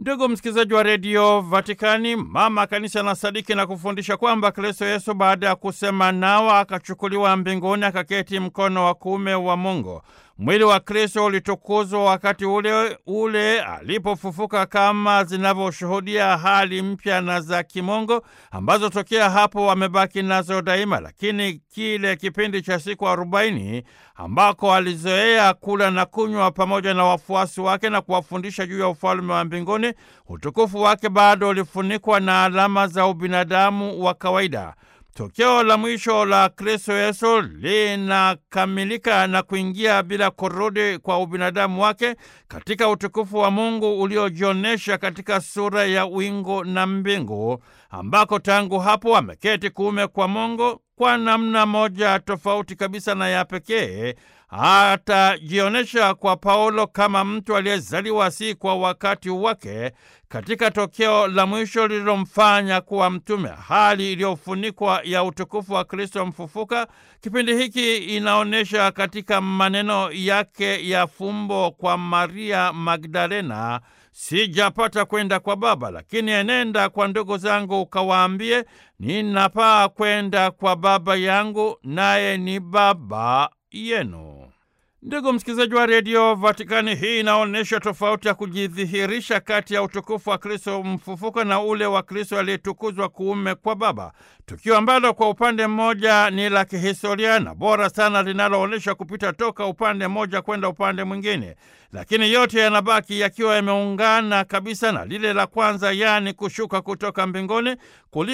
Ndugu msikilizaji wa redio Vatikani, mama kanisa na sadiki na kufundisha kwamba Kristo Yesu baada ya kusema nao akachukuliwa mbinguni akaketi mkono wa kuume wa Mungu. Mwili wa Kristo ulitukuzwa wakati ule ule alipofufuka, kama zinavyoshuhudia hali mpya na za kimungu ambazo tokea hapo wamebaki nazo daima. Lakini kile kipindi cha siku arobaini ambako alizoea kula na kunywa pamoja na wafuasi wake na kuwafundisha juu ya ufalme wa mbinguni, utukufu wake bado ulifunikwa na alama za ubinadamu wa kawaida. Tokeo la mwisho la Kristo Yesu linakamilika na kuingia bila kurudi kwa ubinadamu wake katika utukufu wa Mungu uliojionyesha katika sura ya wingu na mbingu, ambako tangu hapo ameketi kuume kwa Mungu. Kwa namna moja tofauti kabisa na ya pekee atajionyesha kwa Paulo kama mtu aliyezaliwa si kwa wakati wake katika tokeo la mwisho lililomfanya kuwa mtume, hali iliyofunikwa ya utukufu wa Kristo mfufuka. Kipindi hiki inaonyesha katika maneno yake ya fumbo kwa Maria Magdalena, sijapata kwenda kwa Baba, lakini enenda kwa ndugu zangu ukawaambie, ninapaa kwenda kwa Baba yangu, naye ni Baba yenu. Ndugu msikilizaji wa redio Vatikani, hii inaonyesha tofauti ya kujidhihirisha kati ya utukufu wa Kristo mfufuka na ule wa Kristo aliyetukuzwa kuume kwa Baba, tukio ambalo kwa upande mmoja ni la kihistoria na bora sana, linaloonyesha kupita toka upande mmoja kwenda upande mwingine, lakini yote yanabaki yakiwa yameungana kabisa na lile la kwanza, yaani kushuka kutoka mbinguni